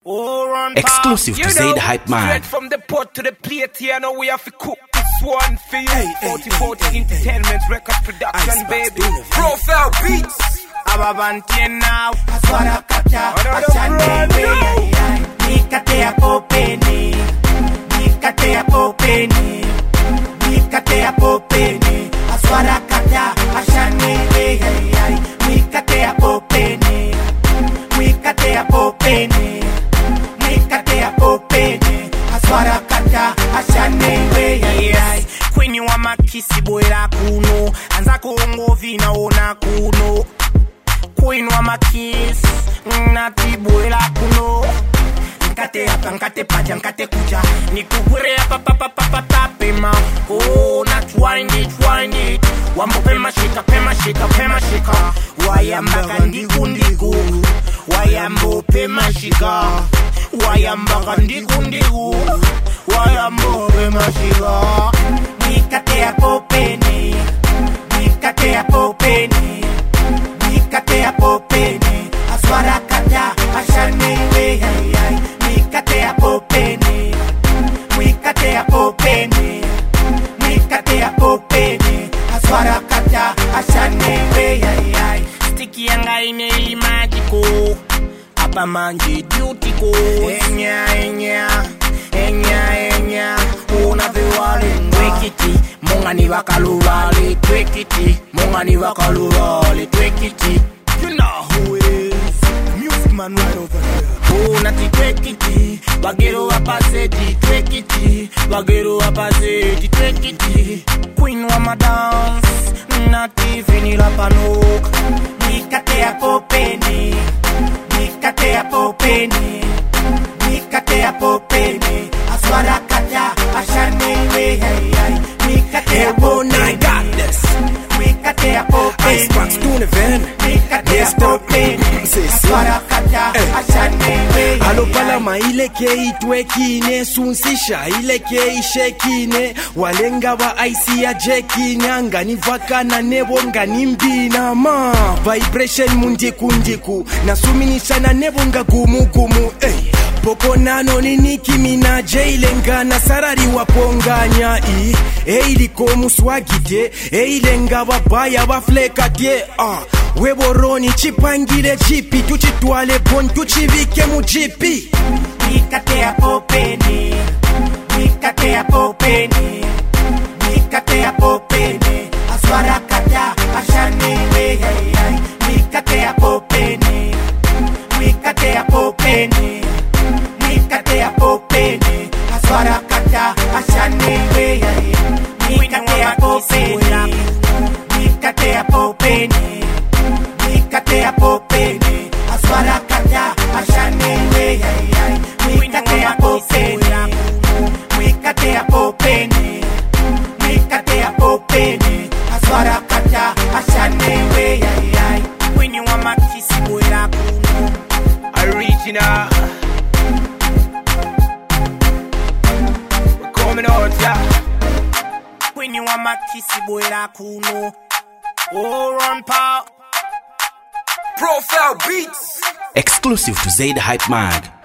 Oh, run Exclusive pop. to You know, Zaid Hype Man. Straight from the pot to the plate here, now we have to cook this one for you. Hey, hey, 40 hey, 40 hey, Entertainment Record Production, Icebox baby. doing it. Profile Beats. Ababantie now. Aswara kata Another ashane brand we new. ay ay nikate ya popeni nikate ya popeni nikate ya popeni aswara kata ashane we ay ay nikate ya popeni nikate ya popeni nikate ya popeni aswara kata ashane we ay ay Queen wa makisi bwera kuno anza kuongovi naona kuno Queen wa makisi natibwera kuno nkate hapa nkate paja nkate kuja nikugwire hapa papa papa papema oh na twind it twind it wambo pema shika pema shika pema shika wayambaka ndiku ndiku wayambo pema shika wayambaka ndiku ndiku wayambo pema shika nikate ya popeni nikate ya popeni nikate ya popeni aswara kata ashane we ay ay nikate ya popeni nikate ya popeni nikate ya popeni aswara kata ashane we ay ay stiki yanga ine ili majiko apa manje dutiko enya enya enya enya unaviwale twekiti mungani vakaluvale twekiti mungani vakaluvale twekiti you know who is music man right over here unati twekiti bagero wapaseti twekiti bagero wapaseti twekiti queen wa madance nati vinila panoka nikate ya popeni nikate ya popeni nikate ya popeni aswara kata ashane we ay ay nikate ya popeni nikate ya popeni Icebox doing it, Van. nikate ya Yes, stop. popeni C'est ça. aswara kata ashane we ay ay alopalama ileke itwekine sunsisha ileke ishekine walenga ba aisi ya jekine nganivakana nebo nganimbina ma vibration mundikundiku nasuminishana nebo ngagumugumu ey pokonano ni Nicki Minaj ilengana sarari waponganya i eiliko muswagite eilenga babaya baflekatye ah. weboroni chipangile chipi tuchitwale pon tuchivike muchipi nikate ya popeni nikate ya popeni nikate ya popeni aswara kata ashane we ay ay nikate ya popeni nikate ya popeni nikate ya popeni aswara kata ashane we ay ay nikate ya popeni nikate ya popeni nikate ya popeni aswara kata ashane we ay ay nikate ya popeni nikate ya popeni nikate ya popeni aswara kata ashane we ay ay Queen wa makisi bwera kuno Original We're coming out, yeah Queen wa makisi bwera kuno Oh, run pop Profile Beats Exclusive to Zaid Hype Man.